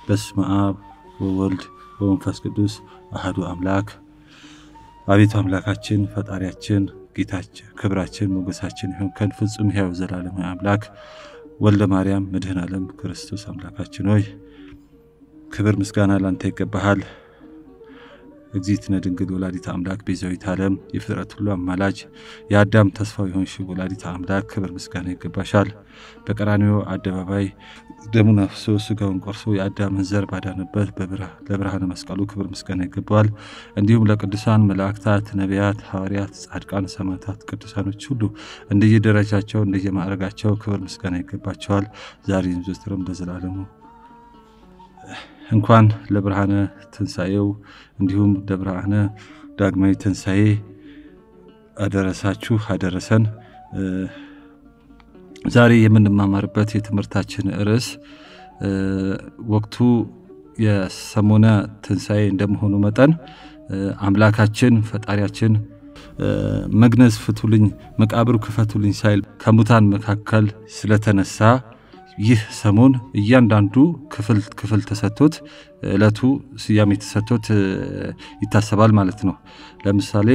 በስመ አብ ወወልድ ወመንፈስ ቅዱስ አህዱ አምላክ። አቤቱ አምላካችን ፈጣሪያችን ጌታችን ክብራችን ሞገሳችን ይሁን ከን ፍጹም ሕያው ዘላለማዊ አምላክ ወልደ ማርያም መድህን ዓለም ክርስቶስ አምላካችን ሆይ ክብር ምስጋና ላንተ ይገባሃል። እግዚእትነ ድንግል ወላዲተ አምላክ ቤዛዊት ዓለም የፍጥረት ሁሉ አማላጅ የአዳም ተስፋው የሆንሽ ወላዲተ አምላክ ክብር ምስጋና ይገባሻል። በቀራንዮ አደባባይ ደሙን አፍሶ ስጋውን ቆርሶ የአዳምን ዘር ባዳነበት ለብርሃነ መስቀሉ ክብር ምስጋና ይገባዋል። እንዲሁም ለቅዱሳን መላእክታት፣ ነቢያት፣ ሐዋርያት፣ ጻድቃን፣ ሰማዕታት፣ ቅዱሳኖች ሁሉ እንደየደረጃቸው እንደየማዕረጋቸው ክብር ምስጋና ይገባቸዋል። ዛሬም ዘወትርም ለዘላለሙ እንኳን ለብርሃነ ትንሣኤው እንዲሁም ለብርሃነ ዳግማዊ ትንሣኤ አደረሳችሁ አደረሰን። ዛሬ የምንማማርበት የትምህርታችን ርዕስ ወቅቱ የሰሞነ ትንሣኤ እንደመሆኑ መጠን አምላካችን ፈጣሪያችን መግነዝ ፍቱልኝ፣ መቃብሩ ክፈቱልኝ ሳይል ከሙታን መካከል ስለተነሳ ይህ ሰሞን እያንዳንዱ ክፍል ክፍል ተሰጥቶት ዕለቱ ስያሜ ተሰጥቶት ይታሰባል ማለት ነው። ለምሳሌ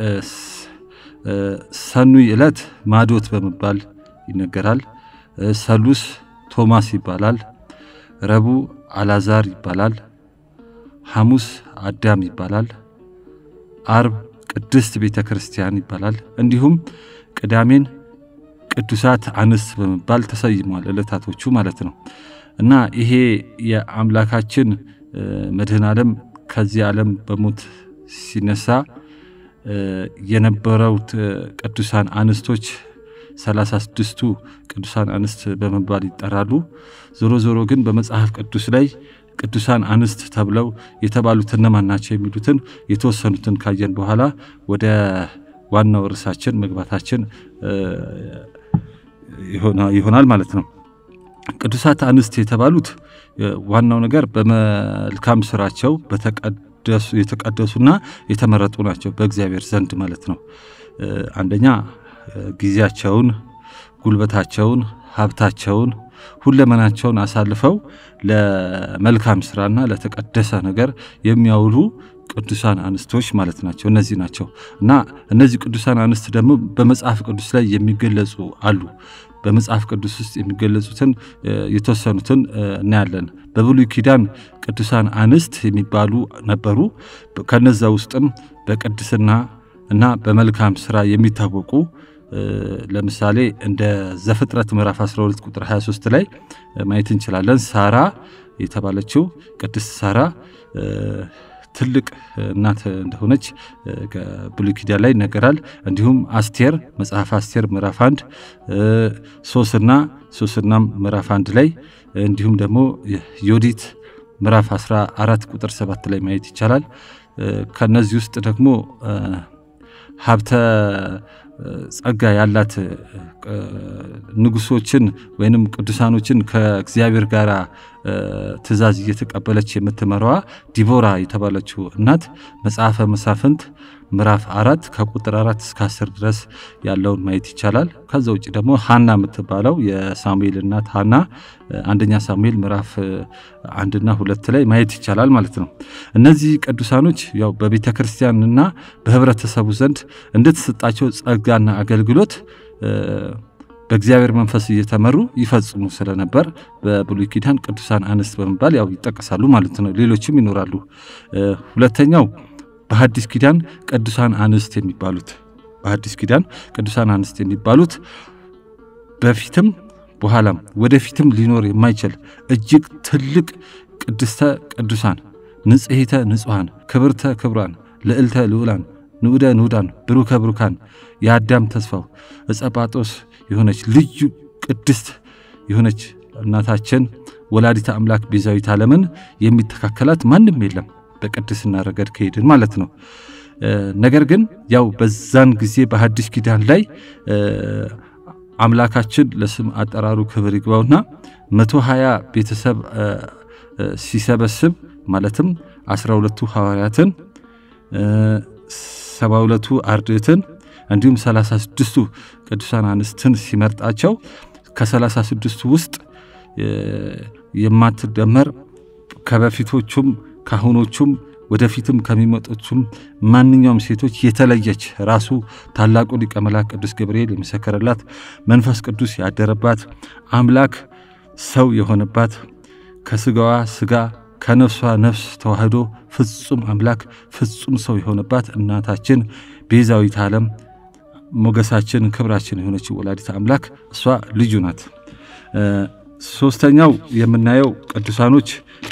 ሰኑይ ዕለት ማዶት በመባል ይነገራል። ሰሉስ ቶማስ ይባላል። ረቡዕ አላዛር ይባላል። ሐሙስ አዳም ይባላል። አርብ ቅድስት ቤተ ክርስቲያን ይባላል። እንዲሁም ቅዳሜን ቅዱሳት አንስት በመባል ተሰይሟል ዕለታቶቹ ማለት ነው። እና ይሄ የአምላካችን መድህን ዓለም ከዚህ ዓለም በሞት ሲነሳ የነበረውት ቅዱሳን አንስቶች ሰላሳ ስድስቱ ቅዱሳን አንስት በመባል ይጠራሉ። ዞሮ ዞሮ ግን በመጽሐፍ ቅዱስ ላይ ቅዱሳን አንስት ተብለው የተባሉት እነማን ናቸው የሚሉትን የተወሰኑትን ካየን በኋላ ወደ ዋናው ርዕሳችን መግባታችን ይሆናል ማለት ነው። ቅዱሳት አንስት የተባሉት ዋናው ነገር በመልካም ስራቸው የተቀደሱና የተመረጡ ናቸው በእግዚአብሔር ዘንድ ማለት ነው። አንደኛ ጊዜያቸውን፣ ጉልበታቸውን፣ ሀብታቸውን፣ ሁለመናቸውን አሳልፈው ለመልካም ስራና ለተቀደሰ ነገር የሚያውሉ ቅዱሳን አንስቶች ማለት ናቸው። እነዚህ ናቸው እና እነዚህ ቅዱሳን አንስት ደግሞ በመጽሐፍ ቅዱስ ላይ የሚገለጹ አሉ። በመጽሐፍ ቅዱስ ውስጥ የሚገለጹትን የተወሰኑትን እናያለን። በብሉይ ኪዳን ቅዱሳን አንስት የሚባሉ ነበሩ። ከነዛ ውስጥም በቅድስና እና በመልካም ስራ የሚታወቁ ለምሳሌ እንደ ዘፍጥረት ምዕራፍ 12 ቁጥር 23 ላይ ማየት እንችላለን። ሳራ የተባለችው ቅድስት ሳራ ትልቅ እናት እንደሆነች ከብሉይ ኪዳን ላይ ይነገራል። እንዲሁም አስቴር መጽሐፍ አስቴር ምዕራፍ አንድ ሶስና ሶስናም ምዕራፍ አንድ ላይ እንዲሁም ደግሞ ዮዲት ምዕራፍ 14 ቁጥር 7 ላይ ማየት ይቻላል። ከነዚህ ውስጥ ደግሞ ሀብተ ጸጋ ያላት ንጉሶችን ወይንም ቅዱሳኖችን ከእግዚአብሔር ጋር ትእዛዝ እየተቀበለች የምትመራዋ ዲቦራ የተባለችው እናት መጽሐፈ መሳፍንት ምዕራፍ አራት ከቁጥር አራት እስከ አስር ድረስ ያለውን ማየት ይቻላል። ከዛ ውጭ ደግሞ ሀና የምትባለው የሳሙኤል እናት ሀና አንደኛ ሳሙኤል ምዕራፍ አንድና ሁለት ላይ ማየት ይቻላል ማለት ነው። እነዚህ ቅዱሳኖች ያው በቤተ ክርስቲያንና በህብረተሰቡ ዘንድ እንደተሰጣቸው ጸጋና አገልግሎት በእግዚአብሔር መንፈስ እየተመሩ ይፈጽሙ ስለነበር በብሉይ ኪዳን ቅዱሳን አንስት በመባል ያው ይጠቀሳሉ ማለት ነው። ሌሎችም ይኖራሉ። ሁለተኛው በሐዲስ ኪዳን ቅዱሳን አንስት የሚባሉት በሐዲስ ኪዳን ቅዱሳን አንስት የሚባሉት በፊትም በኋላም ወደፊትም ሊኖር የማይችል እጅግ ትልቅ ቅድስተ ቅዱሳን ንጽሕተ ንጹሐን ክብርተ ክቡራን ልዕልተ ልዑላን ንዑደ ንዑዳን ብሩከ ብሩካን የአዳም ተስፋው እጸጳጦስ የሆነች ልዩ ቅድስት የሆነች እናታችን ወላዲተ አምላክ ቤዛዊት ዓለምን የሚተካከላት ማንም የለም በቅድስና ረገድ ከሄድን ማለት ነው። ነገር ግን ያው በዛን ጊዜ በሐዲስ ኪዳን ላይ አምላካችን ለስም አጠራሩ ክብር ይግባውና መቶ ሀያ ቤተሰብ ሲሰበስብ ማለትም አስራ ሁለቱ ሐዋርያትን ሰባ ሁለቱ አርድእትን እንዲሁም ሰላሳ ስድስቱ ቅዱሳን አንስትን ሲመርጣቸው ከሰላሳ ስድስቱ ውስጥ የማትደመር ከበፊቶቹም ካሁኖቹም ወደፊትም ከሚመጡትም ማንኛውም ሴቶች የተለየች ራሱ ታላቁ ሊቀ መላእክት ቅዱስ ገብርኤል የመሰከረላት መንፈስ ቅዱስ ያደረባት አምላክ ሰው የሆነባት ከስጋዋ ስጋ ከነፍሷ ነፍስ ተዋህዶ ፍጹም አምላክ ፍጹም ሰው የሆነባት እናታችን ቤዛዊት ዓለም ሞገሳችን ክብራችን የሆነች ወላዲት አምላክ እሷ ልጁ ናት። ሶስተኛው የምናየው ቅዱሳኖች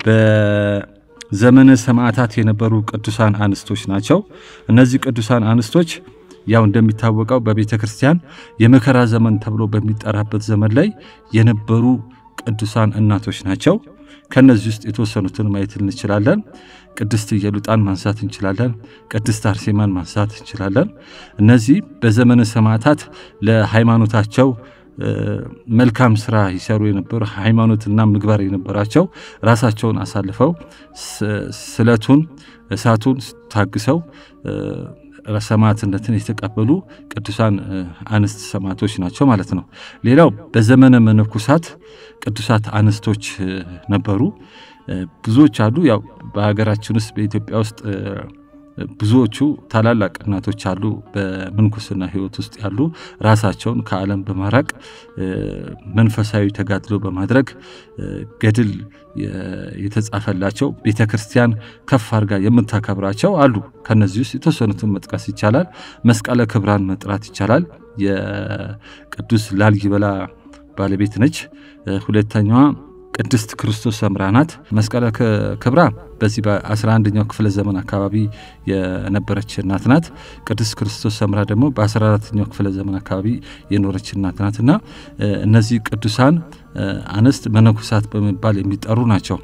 በዘመነ ሰማዕታት የነበሩ ቅዱሳን አንስቶች ናቸው። እነዚህ ቅዱሳን አንስቶች ያው እንደሚታወቀው በቤተ ክርስቲያን የመከራ ዘመን ተብሎ በሚጠራበት ዘመን ላይ የነበሩ ቅዱሳን እናቶች ናቸው። ከነዚህ ውስጥ የተወሰኑትን ማየት እንችላለን። ቅድስት ኢየሉጣን ማንሳት እንችላለን። ቅድስት አርሴማን ማንሳት እንችላለን። እነዚህ በዘመነ ሰማዕታት ለሃይማኖታቸው መልካም ስራ ይሰሩ የነበሩ ሃይማኖትና ምግባር የነበራቸው ራሳቸውን አሳልፈው ስለቱን እሳቱን ታግሰው ሰማዕትነትን የተቀበሉ ቅዱሳን አንስት ሰማዕቶች ናቸው ማለት ነው። ሌላው በዘመነ መነኮሳት ቅዱሳት አንስቶች ነበሩ። ብዙዎች አሉ። ያው በሀገራችን ውስጥ በኢትዮጵያ ውስጥ ብዙዎቹ ታላላቅ እናቶች አሉ። በምንኩስና ሕይወት ውስጥ ያሉ ራሳቸውን ከዓለም በማራቅ መንፈሳዊ ተጋድሎ በማድረግ ገድል የተጻፈላቸው ቤተ ክርስቲያን ከፍ አድርጋ የምታከብራቸው አሉ። ከነዚህ ውስጥ የተወሰኑትን መጥቀስ ይቻላል። መስቀለ ክብራን መጥራት ይቻላል። የቅዱስ ላሊበላ ባለቤት ነች። ሁለተኛዋ ቅድስት ክርስቶስ ሰምራ ናት። መስቀለ ክብራ በዚህ በ11ኛው ክፍለ ዘመን አካባቢ የነበረች እናት ናት። ቅድስት ክርስቶስ ሰምራ ደግሞ በ14ኛው ክፍለ ዘመን አካባቢ የኖረች እናት ናት እና እነዚህ ቅዱሳን አንስት መነኮሳት በመባል የሚጠሩ ናቸው።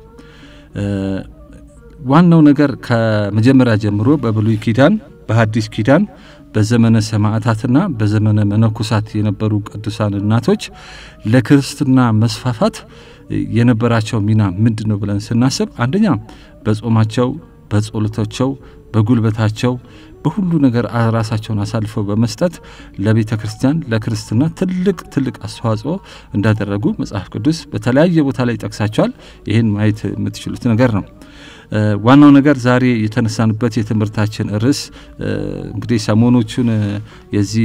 ዋናው ነገር ከመጀመሪያ ጀምሮ በብሉይ ኪዳን በሐዲስ ኪዳን በዘመነ ሰማዕታትና በዘመነ መነኮሳት የነበሩ ቅዱሳን እናቶች ለክርስትና መስፋፋት የነበራቸው ሚና ምንድን ነው ብለን ስናስብ አንደኛ በጾማቸው፣ በጸሎታቸው፣ በጉልበታቸው በሁሉ ነገር ራሳቸውን አሳልፈው በመስጠት ለቤተ ክርስቲያን ለክርስትና ትልቅ ትልቅ አስተዋጽኦ እንዳደረጉ መጽሐፍ ቅዱስ በተለያየ ቦታ ላይ ይጠቅሳቸዋል። ይህን ማየት የምትችሉት ነገር ነው። ዋናው ነገር ዛሬ የተነሳንበት የትምህርታችን ርዕስ እንግዲህ ሰሞኖቹን የዚህ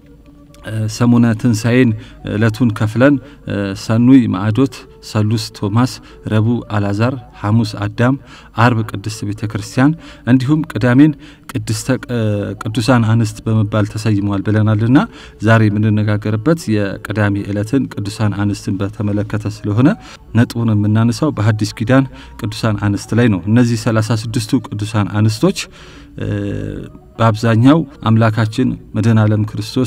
ሰሙነ ትንሣኤን ዕለቱን ከፍለን ሰኑይ ማዕዶት፣ ሰሉስ ቶማስ፣ ረቡዕ አላዛር፣ ሐሙስ አዳም፣ አርብ ቅድስት ቤተ ክርስቲያን እንዲሁም ቅዳሜን ቅድስተ ቅዱሳን አንስት በመባል ተሰይመዋል ብለናልና ዛሬ የምንነጋገርበት የቅዳሜ ዕለትን ቅዱሳን አንስትን በተመለከተ ስለሆነ ነጥቡን የምናነሳው በሐዲስ ኪዳን ቅዱሳን አንስት ላይ ነው። እነዚህ ሰላሳ ስድስቱ ቅዱሳን አንስቶች በአብዛኛው አምላካችን መድኃኔ ዓለም ክርስቶስ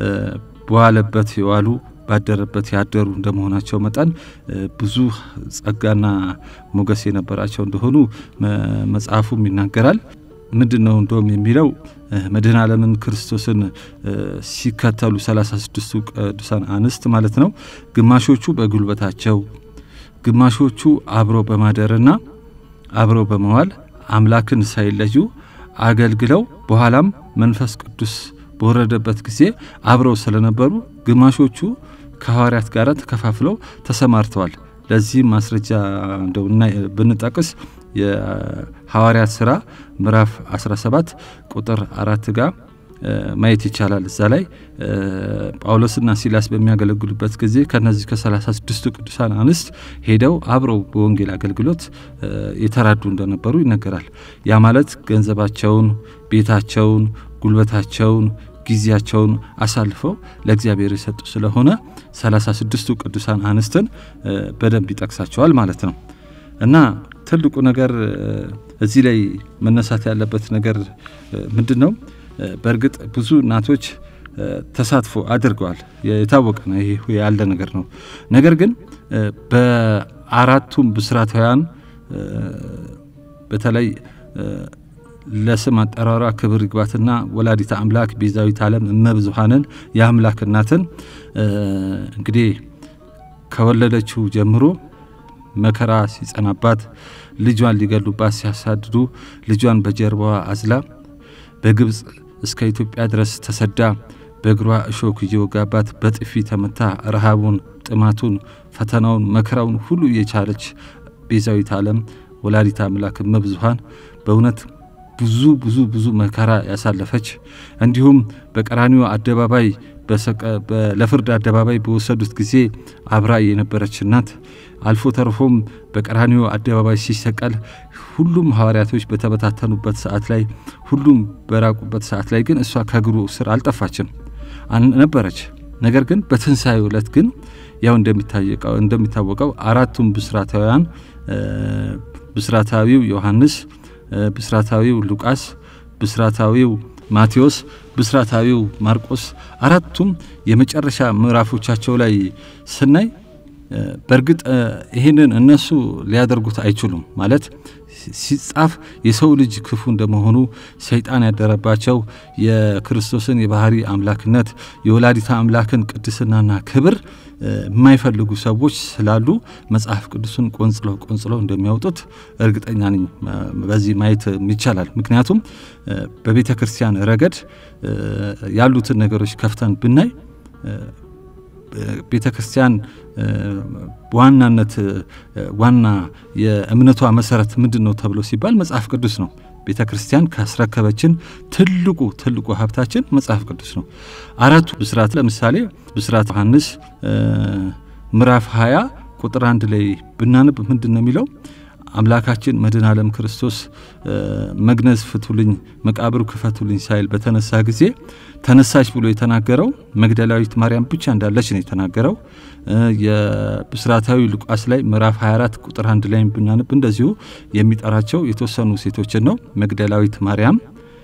በዋለበት የዋሉ ባደረበት ያደሩ እንደመሆናቸው መጠን ብዙ ጸጋና ሞገስ የነበራቸው እንደሆኑ መጽሐፉም ይናገራል። ምንድን ነው እንደውም የሚለው መድኃኔ ዓለምን ክርስቶስን ሲከተሉ ሰላሳ ስድስቱ ቅዱሳን አንስት ማለት ነው። ግማሾቹ በጉልበታቸው፣ ግማሾቹ አብረው በማደርና አብረው በመዋል አምላክን ሳይለዩ አገልግለው በኋላም መንፈስ ቅዱስ በወረደበት ጊዜ አብረው ስለነበሩ ግማሾቹ ከሐዋርያት ጋር ተከፋፍለው ተሰማርተዋል። ለዚህም ማስረጃ እንደው ብንጠቅስ የሐዋርያት ሥራ ምዕራፍ 17 ቁጥር አራት ጋር ማየት ይቻላል። እዛ ላይ ጳውሎስና ሲላስ በሚያገለግሉበት ጊዜ ከነዚህ ከሰላሳ ስድስቱ ቅዱሳን አንስት ሄደው አብረው በወንጌል አገልግሎት የተራዱ እንደነበሩ ይነገራል። ያ ማለት ገንዘባቸውን፣ ቤታቸውን፣ ጉልበታቸውን፣ ጊዜያቸውን አሳልፈው ለእግዚአብሔር የሰጡ ስለሆነ ሰላሳ ስድስቱ ቅዱሳን አንስትን በደንብ ይጠቅሳቸዋል ማለት ነው እና ትልቁ ነገር እዚህ ላይ መነሳት ያለበት ነገር ምንድን ነው? በእርግጥ ብዙ እናቶች ተሳትፎ አድርገዋል። የታወቀ ነው። ይሄ ያለ ነገር ነው። ነገር ግን በአራቱም ብስራታውያን በተለይ ለስም አጠራሯ ክብር ይግባትና ወላዲተ አምላክ ቤዛዊት ዓለም እመብዙሃንን የአምላክ እናትን እንግዲህ ከወለደችው ጀምሮ መከራ ሲጸናባት ልጇን ሊገሉባት ሲያሳድዱ ልጇን በጀርባዋ አዝላ በግብፅ እስከ ኢትዮጵያ ድረስ ተሰዳ በእግሯ እሾክ እየወጋባት በጥፊ ተመታ ረሃቡን፣ ጥማቱን፣ ፈተናውን፣ መከራውን ሁሉ የቻለች ቤዛዊት ዓለም ወላዲተ አምላክ እመብዙኃን በእውነት ብዙ ብዙ ብዙ መከራ ያሳለፈች እንዲሁም በቀራኒዮ አደባባይ ለፍርድ አደባባይ በወሰዱት ጊዜ አብራ የነበረች ናት። አልፎ ተርፎም በቀራኒዮ አደባባይ ሲሰቀል ሁሉም ሐዋርያቶች በተበታተኑበት ሰዓት ላይ ሁሉም በራቁበት ሰዓት ላይ ግን እሷ ከእግሩ ስር አልጠፋችም ነበረች። ነገር ግን በትንሣኤው ዕለት ግን ያው እንደሚታወቀው አራቱም ብስራታውያን ብስራታዊው ዮሐንስ፣ ብስራታዊው ሉቃስ፣ ብስራታዊው ማቴዎስ፣ ብስራታዊው ማርቆስ አራቱም የመጨረሻ ምዕራፎቻቸው ላይ ስናይ በእርግጥ ይህንን እነሱ ሊያደርጉት አይችሉም። ማለት ሲጻፍ የሰው ልጅ ክፉ እንደመሆኑ ሰይጣን ያደረባቸው የክርስቶስን የባህሪ አምላክነት የወላዲታ አምላክን ቅድስናና ክብር የማይፈልጉ ሰዎች ስላሉ መጽሐፍ ቅዱስን ቆንጽለው ቆንጽለው እንደሚያወጡት እርግጠኛ ነኝ። በዚህ ማየት ይቻላል። ምክንያቱም በቤተ ክርስቲያን ረገድ ያሉትን ነገሮች ከፍተን ብናይ ቤተ ክርስቲያን በዋናነት ዋና የእምነቷ መሰረት ምንድን ነው ተብሎ ሲባል መጽሐፍ ቅዱስ ነው። ቤተ ክርስቲያን ካስረከበችን ትልቁ ትልቁ ሀብታችን መጽሐፍ ቅዱስ ነው። አራቱ ብስራት ለምሳሌ ብስራት ዮሐንስ ምዕራፍ 20 ቁጥር አንድ ላይ ብናነብ ምንድን ነው የሚለው? አምላካችን መድኃኔ ዓለም ክርስቶስ መግነዝ ፍቱልኝ፣ መቃብሩ ክፈቱልኝ ሳይል በተነሳ ጊዜ ተነሳች ብሎ የተናገረው መግደላዊት ማርያም ብቻ እንዳለች ነው የተናገረው። የብስራታዊ ሉቃስ ላይ ምዕራፍ 24 ቁጥር አንድ ላይ ብናነብ እንደዚሁ የሚጠራቸው የተወሰኑ ሴቶችን ነው። መግደላዊት ማርያም፣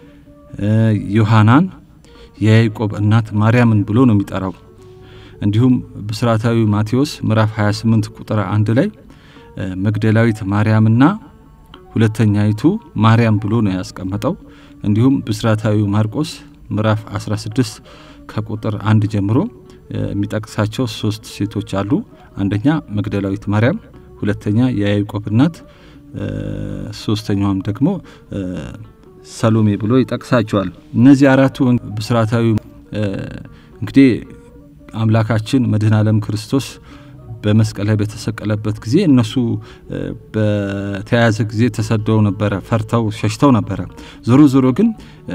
ዮሐናን፣ የያዕቆብ እናት ማርያምን ብሎ ነው የሚጠራው። እንዲሁም ብስራታዊ ማቴዎስ ምዕራፍ 28 ቁጥር አንድ ላይ መግደላዊት ማርያምና ሁለተኛይቱ ማርያም ብሎ ነው ያስቀመጠው። እንዲሁም ብስራታዊ ማርቆስ ምዕራፍ 16 ከቁጥር አንድ ጀምሮ የሚጠቅሳቸው ሶስት ሴቶች አሉ። አንደኛ መግደላዊት ማርያም፣ ሁለተኛ የያዕቆብ እናት፣ ሶስተኛዋም ደግሞ ሰሎሜ ብሎ ይጠቅሳቸዋል። እነዚህ አራቱ ብስራታዊ እንግዲህ አምላካችን መድኃኔ ዓለም ክርስቶስ በመስቀል ላይ በተሰቀለበት ጊዜ እነሱ በተያያዘ ጊዜ ተሰደው ነበረ፣ ፈርተው ሸሽተው ነበረ። ዞሮ ዞሮ ግን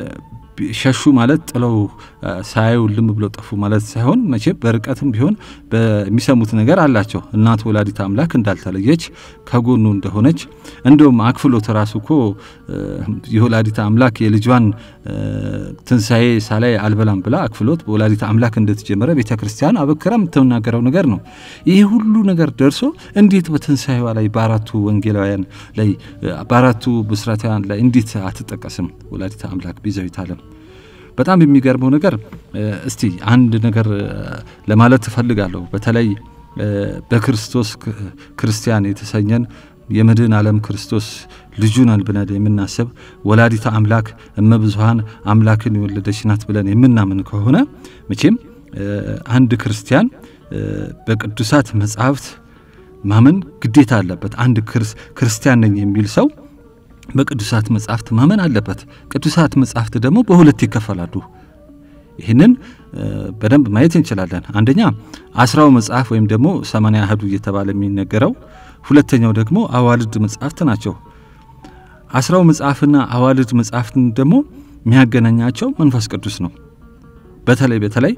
ሸሹ ማለት ጥለው ሳያዩ ልም ብለው ጠፉ ማለት ሳይሆን መቼም በርቀትም ቢሆን በሚሰሙት ነገር አላቸው። እናቱ ወላዲተ አምላክ እንዳልተለየች ከጎኑ እንደሆነች እንደውም አክፍሎት ራሱ እኮ የወላዲተ አምላክ የልጇን ትንሣኤ ሳላይ አልበላም ብላ አክፍሎት በወላዲተ አምላክ እንደተጀመረ ቤተ ክርስቲያን አበክራ የምትናገረው ነገር ነው። ይህ ሁሉ ነገር ደርሶ እንዴት በትንሣኤዋ ላይ በአራቱ ወንጌላውያን ላይ በአራቱ ብስራታውያን ላይ እንዴት አትጠቀስም ወላዲተ አምላክ ቤዛዊተ ዓለም? በጣም የሚገርመው ነገር እስቲ አንድ ነገር ለማለት እፈልጋለሁ። በተለይ በክርስቶስ ክርስቲያን የተሰኘን የመድኃኔ ዓለም ክርስቶስ ልጁ ነን ብለን የምናስብ ወላዲተ አምላክ እመብዙኃን አምላክን የወለደች ናት ብለን የምናምን ከሆነ መቼም አንድ ክርስቲያን በቅዱሳት መጻሕፍት ማመን ግዴታ አለበት። አንድ ክርስቲያን ነኝ የሚል ሰው በቅዱሳት መጻሕፍት ማመን አለበት። ቅዱሳት መጻሕፍት ደግሞ በሁለት ይከፈላሉ። ይህንን በደንብ ማየት እንችላለን። አንደኛ አስራው መጽሐፍ ወይም ደግሞ ሰማንያ አሐዱ እየተባለ የሚነገረው፣ ሁለተኛው ደግሞ አዋልድ መጽሐፍት ናቸው። አስራው መጽሐፍና አዋልድ መጽሐፍትን ደግሞ የሚያገናኛቸው መንፈስ ቅዱስ ነው። በተለይ በተለይ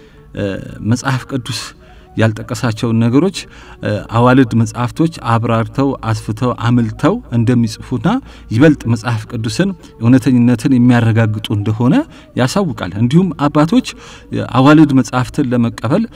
መጽሐፍ ቅዱስ ያልጠቀሳቸውን ነገሮች አዋልድ መጽሐፍቶች አብራርተው አስፍተው አምልተው እንደሚጽፉና ይበልጥ መጽሐፍ ቅዱስን እውነተኝነትን የሚያረጋግጡ እንደሆነ ያሳውቃል። እንዲሁም አባቶች አዋልድ መጽሐፍትን ለመቀበል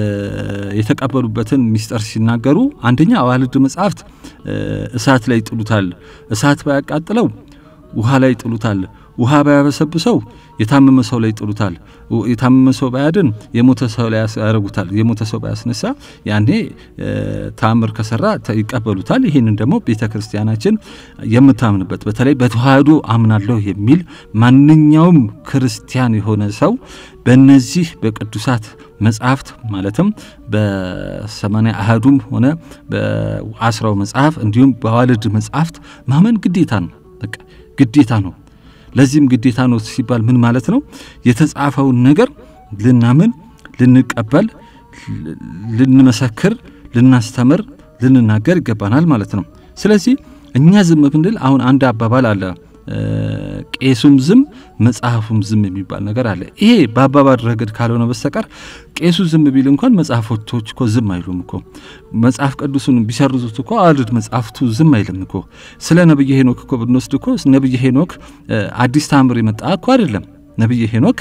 የተቀበሉበትን ሚስጥር ሲናገሩ አንደኛ አዋልድ መጽሐፍት እሳት ላይ ይጥሉታል፣ እሳት ባያቃጥለው ውሃ ላይ ይጥሉታል ውሃ ባያበሰብሰው የታመመ ሰው ላይ ይጥሉታል። የታመመ ሰው ባያድን የሞተ ሰው ላይ ያደርጉታል። የሞተ ሰው ባያስነሳ ያኔ ተአምር ከሰራ ይቀበሉታል። ይህንን ደግሞ ቤተ ክርስቲያናችን የምታምንበት በተለይ በተዋህዶ አምናለሁ የሚል ማንኛውም ክርስቲያን የሆነ ሰው በእነዚህ በቅዱሳት መጽሐፍት ማለትም በሰማንያ አሐዱም ሆነ በአስራው መጽሐፍ እንዲሁም በአዋልድ መጽሐፍት ማመን ግዴታ ነው። በቃ ግዴታ ነው። ለዚህም ግዴታ ነው ሲባል ምን ማለት ነው? የተጻፈውን ነገር ልናምን፣ ልንቀበል፣ ልንመሰክር፣ ልናስተምር፣ ልንናገር ይገባናል ማለት ነው። ስለዚህ እኛ ዝም ብንል አሁን አንድ አባባል አለ ቄሱም ዝም መጽሐፉም ዝም የሚባል ነገር አለ። ይሄ በአባባል ረገድ ካልሆነ በስተቀር ቄሱ ዝም ቢል እንኳን መጽሐፎቶች እኮ ዝም አይሉም እኮ። መጽሐፍ ቅዱሱን ቢሰርዙት እኮ አልድ መጽሐፍቱ ዝም አይልም እኮ። ስለ ነብየ ሄኖክ እኮ ብንወስድ እኮ ነብየ ሄኖክ አዲስ ታምር የመጣ እኮ አይደለም። ነብየ ሄኖክ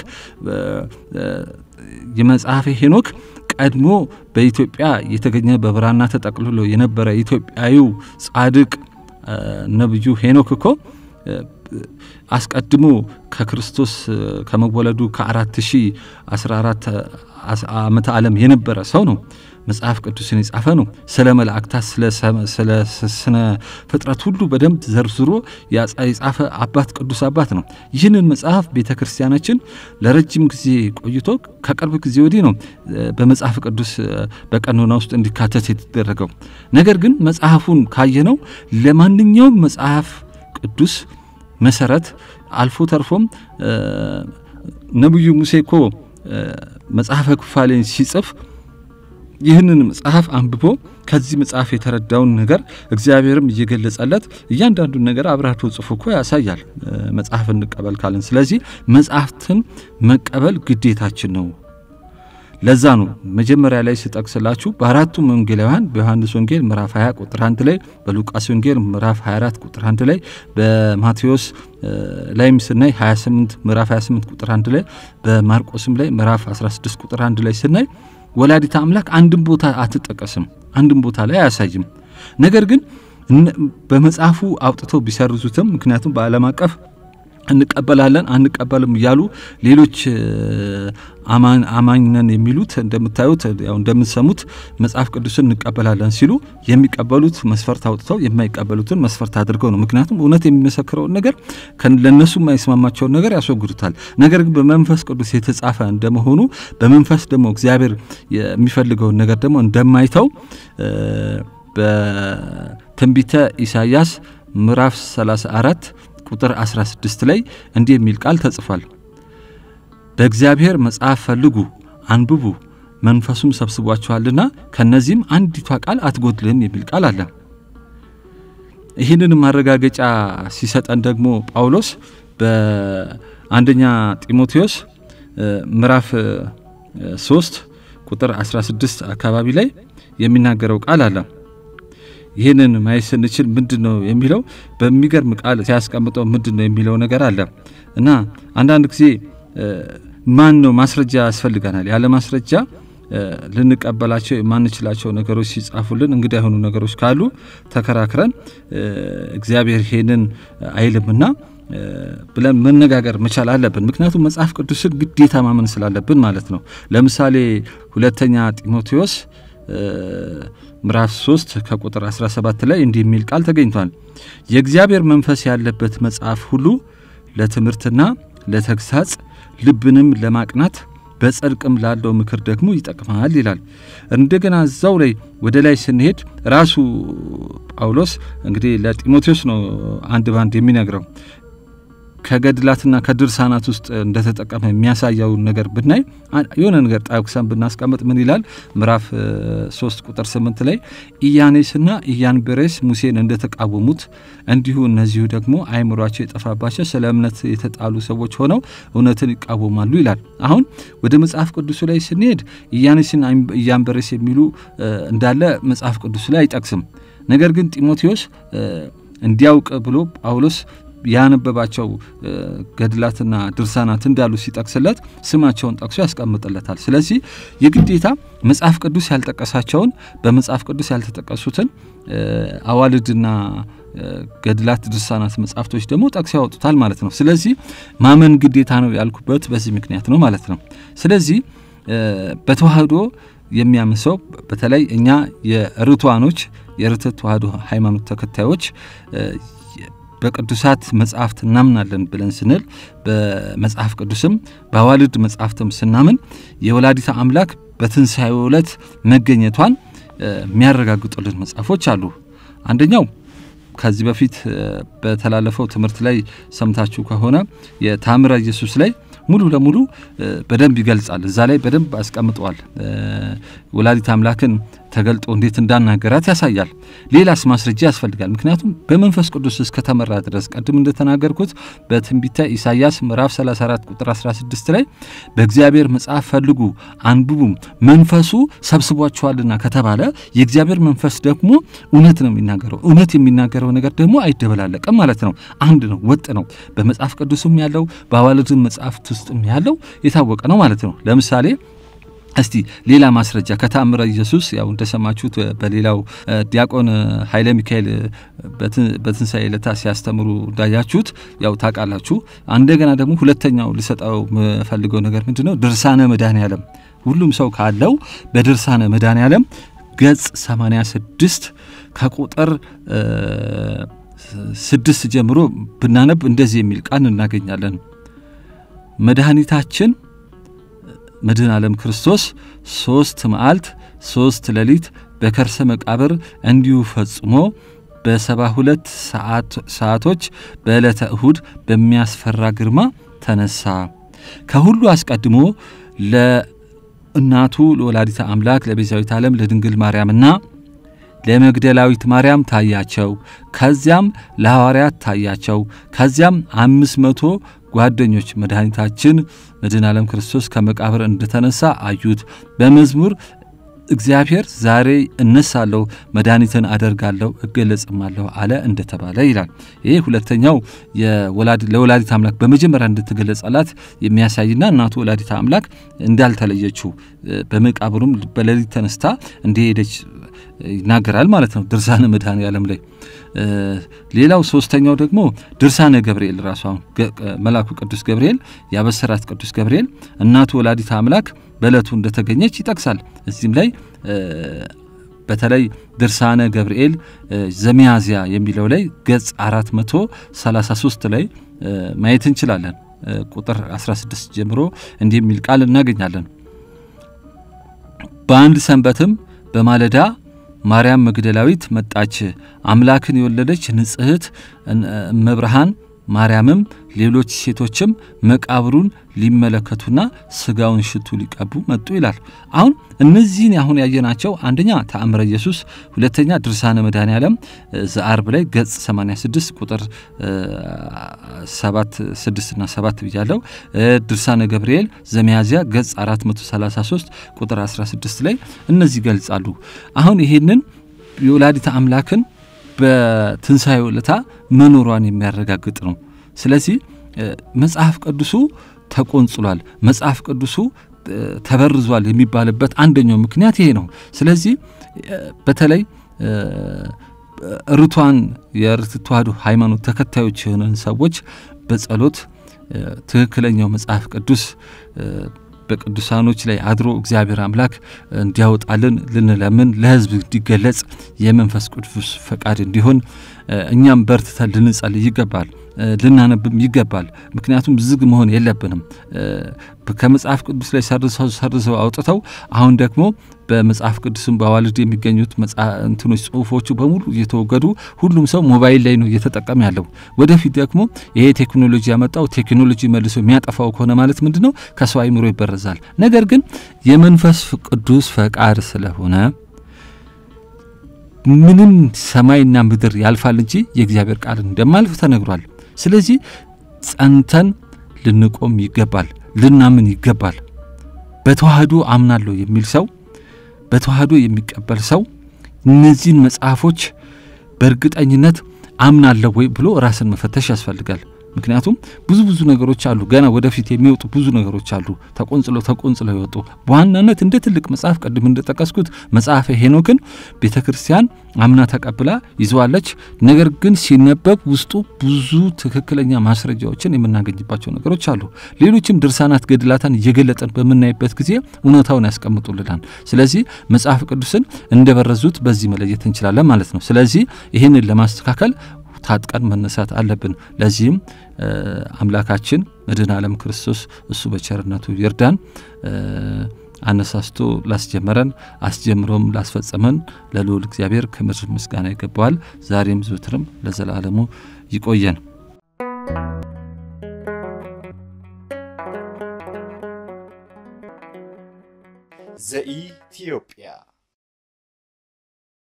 የመጽሐፈ ሄኖክ ቀድሞ በኢትዮጵያ የተገኘ በብራና ተጠቅልሎ የነበረ ኢትዮጵያዊው ጻድቅ ነብዩ ሄኖክ እኮ አስቀድሞ ከክርስቶስ ከመወለዱ ከአራት ሺህ አስራ አራት ዓመተ ዓለም የነበረ ሰው ነው። መጽሐፍ ቅዱስን የጻፈ ነው። ስለ መላእክታት፣ ስለ ስነ ፍጥረት ሁሉ በደንብ ዘርዝሮ የጻፈ አባት ቅዱስ አባት ነው። ይህንን መጽሐፍ ቤተ ክርስቲያናችን ለረጅም ጊዜ ቆይቶ ከቅርብ ጊዜ ወዲህ ነው በመጽሐፍ ቅዱስ በቀኖና ውስጥ እንዲካተት የተደረገው። ነገር ግን መጽሐፉን ካየነው ለማንኛውም መጽሐፍ ቅዱስ መሰረት አልፎ ተርፎም ነቢዩ ሙሴ እኮ መጽሐፈ ኩፋሌን ሲጽፍ ይህንን መጽሐፍ አንብቦ ከዚህ መጽሐፍ የተረዳውን ነገር እግዚአብሔርም እየገለጸለት እያንዳንዱን ነገር አብራርቶ ጽፎ እኮ ያሳያል። መጽሐፍ እንቀበል ካለን፣ ስለዚህ መጽሐፍትን መቀበል ግዴታችን ነው። ለዛ ነው መጀመሪያ ላይ ስጠቅስላችሁ በአራቱም ወንጌላውያን በዮሐንስ ወንጌል ምዕራፍ 20 ቁጥር 1 ላይ፣ በሉቃስ ወንጌል ምዕራፍ 24 ቁጥር 1 ላይ፣ በማቴዎስ ላይም ስናይ 28 ምዕራፍ 28 ቁጥር 1 ላይ፣ በማርቆስም ላይ ምዕራፍ 16 ቁጥር 1 ላይ ስናይ ወላዲተ አምላክ አንድም ቦታ አትጠቀስም፣ አንድም ቦታ ላይ አያሳይም። ነገር ግን በመጽሐፉ አውጥተው ቢሰርዙትም ምክንያቱም በዓለም አቀፍ እንቀበላለን አንቀበልም እያሉ ሌሎች አማኝ ነን የሚሉት እንደምታዩት ያው እንደምትሰሙት መጽሐፍ ቅዱስን እንቀበላለን ሲሉ የሚቀበሉት መስፈርት አውጥተው የማይቀበሉትን መስፈርት አድርገው ነው። ምክንያቱም እውነት የሚመሰክረውን ነገር ለእነሱ የማይስማማቸውን ነገር ያስወግዱታል። ነገር ግን በመንፈስ ቅዱስ የተጻፈ እንደመሆኑ በመንፈስ ደግሞ እግዚአብሔር የሚፈልገውን ነገር ደግሞ እንደማይተው በትንቢተ ኢሳይያስ ምዕራፍ 34 ቁጥር 16 ላይ እንዲህ የሚል ቃል ተጽፏል። በእግዚአብሔር መጽሐፍ ፈልጉ አንብቡ፣ መንፈሱም ሰብስቧቸዋልና ከነዚህም አንዲቷ ቃል አትጎድልም የሚል ቃል አለ። ይህንን ማረጋገጫ ሲሰጠን ደግሞ ጳውሎስ በአንደኛ ጢሞቴዎስ ምዕራፍ 3 ቁጥር 16 አካባቢ ላይ የሚናገረው ቃል አለ። ይህንን ማየት ስንችል ምንድን ነው የሚለው በሚገርም ቃል ሲያስቀምጠው ምንድን ነው የሚለው ነገር አለ እና አንዳንድ ጊዜ ማን ነው ማስረጃ ያስፈልገናል። ያለ ማስረጃ ልንቀበላቸው የማንችላቸው ነገሮች ሲጻፉልን እንግዳ የሆኑ ነገሮች ካሉ ተከራክረን እግዚአብሔር ይሄንን አይልምና ብለን መነጋገር መቻል አለብን። ምክንያቱም መጽሐፍ ቅዱስን ግዴታ ማመን ስላለብን ማለት ነው። ለምሳሌ ሁለተኛ ጢሞቴዎስ ምዕራፍ 3 ከቁጥር 17 ላይ እንዲህ የሚል ቃል ተገኝቷል። የእግዚአብሔር መንፈስ ያለበት መጽሐፍ ሁሉ ለትምህርትና ለተግሳጽ ልብንም ለማቅናት በጽድቅም ላለው ምክር ደግሞ ይጠቅማል ይላል። እንደገና እዛው ላይ ወደ ላይ ስንሄድ ራሱ ጳውሎስ እንግዲህ ለጢሞቴዎስ ነው አንድ ባንድ የሚነግረው ከገድላትና ከድርሳናት ውስጥ እንደተጠቀመ የሚያሳየውን ነገር ብናይ የሆነ ነገር ጠቅሰን ብናስቀምጥ ምን ይላል? ምዕራፍ ሶስት ቁጥር ስምንት ላይ ኢያኔስና ኢያንበሬስ ሙሴን እንደተቃወሙት እንዲሁ እነዚሁ ደግሞ አእምሯቸው የጠፋባቸው ስለ እምነት የተጣሉ ሰዎች ሆነው እውነትን ይቃወማሉ ይላል። አሁን ወደ መጽሐፍ ቅዱሱ ላይ ስንሄድ ኢያኔስና ኢያንበሬስ የሚሉ እንዳለ መጽሐፍ ቅዱሱ ላይ አይጠቅስም። ነገር ግን ጢሞቴዎስ እንዲያውቅ ብሎ ጳውሎስ ያነበባቸው ገድላትና ድርሳናት እንዳሉ ሲጠቅስለት ስማቸውን ጠቅሶ ያስቀምጥለታል። ስለዚህ የግዴታ መጽሐፍ ቅዱስ ያልጠቀሳቸውን በመጽሐፍ ቅዱስ ያልተጠቀሱትን አዋልድና ገድላት፣ ድርሳናት መጽሐፍቶች ደግሞ ጠቅሶ ያወጡታል ማለት ነው። ስለዚህ ማመን ግዴታ ነው ያልኩበት በዚህ ምክንያት ነው ማለት ነው። ስለዚህ በተዋህዶ የሚያምን ሰው በተለይ እኛ የርቱዓኖች የርትዕ ተዋህዶ ሃይማኖት ተከታዮች በቅዱሳት መጽሐፍት እናምናለን ብለን ስንል በመጽሐፍ ቅዱስም በአዋልድ መጽሐፍትም ስናምን የወላዲተ አምላክ በትንሣኤው ዕለት መገኘቷን የሚያረጋግጡልን መጽሐፎች አሉ። አንደኛው ከዚህ በፊት በተላለፈው ትምህርት ላይ ሰምታችሁ ከሆነ የታምረ ኢየሱስ ላይ ሙሉ ለሙሉ በደንብ ይገልጻል። እዛ ላይ በደንብ አስቀምጠዋል። ወላዲት አምላክን ተገልጦ እንዴት እንዳናገራት ያሳያል። ሌላስ ማስረጃ ያስፈልጋል። ምክንያቱም በመንፈስ ቅዱስ እስከተመራ ድረስ ቅድም እንደተናገርኩት በትንቢተ ኢሳይያስ ምዕራፍ 34 ቁጥር 16 ላይ በእግዚአብሔር መጽሐፍ ፈልጉ አንብቡም መንፈሱ ሰብስቧችኋልና ከተባለ የእግዚአብሔር መንፈስ ደግሞ እውነት ነው የሚናገረው። እውነት የሚናገረው ነገር ደግሞ አይደበላለቅም ማለት ነው። አንድ ነው፣ ወጥ ነው። በመጽሐፍ ቅዱስም ያለው በአዋልድም መጽሐፍት ውስጥም ያለው የታወቀ ነው ማለት ነው። ለምሳሌ እስቲ ሌላ ማስረጃ ከተአምረ ኢየሱስ ያው እንደሰማችሁት በሌላው ዲያቆን ኃይለ ሚካኤል በትንሣኤ ዕለት ሲያስተምሩ እንዳያችሁት ያው ታውቃላችሁ። እንደገና ደግሞ ሁለተኛው ልሰጠው የምፈልገው ነገር ምንድን ነው? ድርሳነ መድኃኔ ዓለም ሁሉም ሰው ካለው በድርሳነ መድኃኔ ዓለም ገጽ 86 ከቁጥር ስድስት ጀምሮ ብናነብ እንደዚህ የሚል ቃል እናገኛለን። መድኃኒታችን መድኃኔ ዓለም ክርስቶስ ሶስት መዓልት ሶስት ሌሊት በከርሰ መቃብር እንዲሁ ፈጽሞ በሰባ ሁለት ሰዓቶች በዕለተ እሁድ በሚያስፈራ ግርማ ተነሳ። ከሁሉ አስቀድሞ ለእናቱ ለወላዲተ አምላክ ለቤዛዊት ዓለም ለድንግል ማርያምና ለመግደላዊት ማርያም ታያቸው። ከዚያም ለሐዋርያት ታያቸው። ከዚያም አምስት መቶ ጓደኞች መድኃኒታችን መድኃኔ ዓለም ክርስቶስ ከመቃብር እንደተነሳ አዩት። በመዝሙር እግዚአብሔር ዛሬ እነሳለሁ፣ መድኃኒትን አደርጋለሁ፣ እገለጽማለሁ አለ እንደተባለ ይላል። ይህ ሁለተኛው ለወላዲት አምላክ በመጀመሪያ እንድትገለጸላት የሚያሳይና እናቱ ወላዲት አምላክ እንዳልተለየችው በመቃብሩም በሌሊት ተነስታ እንደሄደች ይናገራል ማለት ነው ድርሳነ መድኃኔ ዓለም ላይ። ሌላው ሶስተኛው ደግሞ ድርሳነ ገብርኤል ራሱ አሁን መልአኩ ቅዱስ ገብርኤል ያበሰራት ቅዱስ ገብርኤል እናቱ ወላዲተ አምላክ በዕለቱ እንደተገኘች ይጠቅሳል። እዚህም ላይ በተለይ ድርሳነ ገብርኤል ዘሚያዝያ የሚለው ላይ ገጽ 433 ላይ ማየት እንችላለን። ቁጥር 16 ጀምሮ እንዲህ የሚል ቃል እናገኛለን። በአንድ ሰንበትም በማለዳ ማርያም መግደላዊት መጣች፣ አምላክን የወለደች ንጽሕት እመብርሃን ማርያምም ሌሎች ሴቶችም መቃብሩን ሊመለከቱና ስጋውን ሽቱ ሊቀቡ መጡ ይላል። አሁን እነዚህን አሁን ያየናቸው አንደኛ ተአምረ ኢየሱስ፣ ሁለተኛ ድርሳነ መድኃኔ ዓለም ዘአርብ ላይ ገጽ 86 ቁጥር 7 6 እና 7 ብያለው። ድርሳነ ገብርኤል ዘሚያዝያ ገጽ 433 ቁጥር 16 ላይ እነዚህ ይገልጻሉ። አሁን ይሄንን የወላዲተ አምላክን በትንሣኤው ዕለታ መኖሯን የሚያረጋግጥ ነው። ስለዚህ መጽሐፍ ቅዱሱ ተቆንጽሏል፣ መጽሐፍ ቅዱሱ ተበርዟል የሚባልበት አንደኛው ምክንያት ይሄ ነው። ስለዚህ በተለይ ርቷን የርት ተዋሕዶ ሃይማኖት ተከታዮች የሆነን ሰዎች በጸሎት ትክክለኛው መጽሐፍ ቅዱስ በቅዱሳኖች ላይ አድሮ እግዚአብሔር አምላክ እንዲያወጣልን ልንለምን ለሕዝብ እንዲገለጽ የመንፈስ ቅዱስ ፈቃድ እንዲሆን እኛም በርትተን ልንጸልይ ይገባል፣ ልናነብም ይገባል። ምክንያቱም ዝግ መሆን የለብንም። ከመጽሐፍ ቅዱስ ላይ ሰርዘው ሰርዘው አውጥተው አሁን ደግሞ በመጽሐፍ ቅዱስም በአዋልድ የሚገኙት እንትኖች ጽሁፎቹ በሙሉ እየተወገዱ ሁሉም ሰው ሞባይል ላይ ነው እየተጠቀመ ያለው። ወደፊት ደግሞ ይሄ ቴክኖሎጂ ያመጣው ቴክኖሎጂ መልሶ የሚያጠፋው ከሆነ ማለት ምንድን ነው? ከሰው አይምሮ ይበረዛል። ነገር ግን የመንፈስ ቅዱስ ፈቃድ ስለሆነ ምንም ሰማይና ምድር ያልፋል እንጂ የእግዚአብሔር ቃል እንደማልፍ ተነግሯል። ስለዚህ ጸንተን ልንቆም ይገባል፣ ልናምን ይገባል። በተዋህዶ አምናለሁ የሚል ሰው በተዋህዶ የሚቀበል ሰው እነዚህን መጽሐፎች በእርግጠኝነት አምናለሁ ወይ ብሎ ራስን መፈተሽ ያስፈልጋል። ምክንያቱም ብዙ ብዙ ነገሮች አሉ፣ ገና ወደፊት የሚወጡ ብዙ ነገሮች አሉ፣ ተቆንጽለው ተቆንጽለው ይወጡ። በዋናነት እንደ ትልቅ መጽሐፍ ቅድም እንደጠቀስኩት መጽሐፈ ሄኖክን ቤተ ክርስቲያን አምና ተቀብላ ይዘዋለች። ነገር ግን ሲነበብ ውስጡ ብዙ ትክክለኛ ማስረጃዎችን የምናገኝባቸው ነገሮች አሉ። ሌሎችም ድርሳናት ገድላታን እየገለጠን በምናይበት ጊዜ እውነታውን ያስቀምጡልናል። ስለዚህ መጽሐፍ ቅዱስን እንደበረዙት በዚህ መለየት እንችላለን ማለት ነው። ስለዚህ ይህንን ለማስተካከል ታጥቀን መነሳት አለብን። ለዚህም አምላካችን መድኃኔ ዓለም ክርስቶስ እሱ በቸርነቱ ይርዳን። አነሳስቶ ላስጀመረን አስጀምሮም ላስፈጸመን ለልዑል እግዚአብሔር ክብር ምስጋና ይገባዋል። ዛሬም ዘወትርም ለዘላለሙ ይቆየን። ዘኢትዮጵያ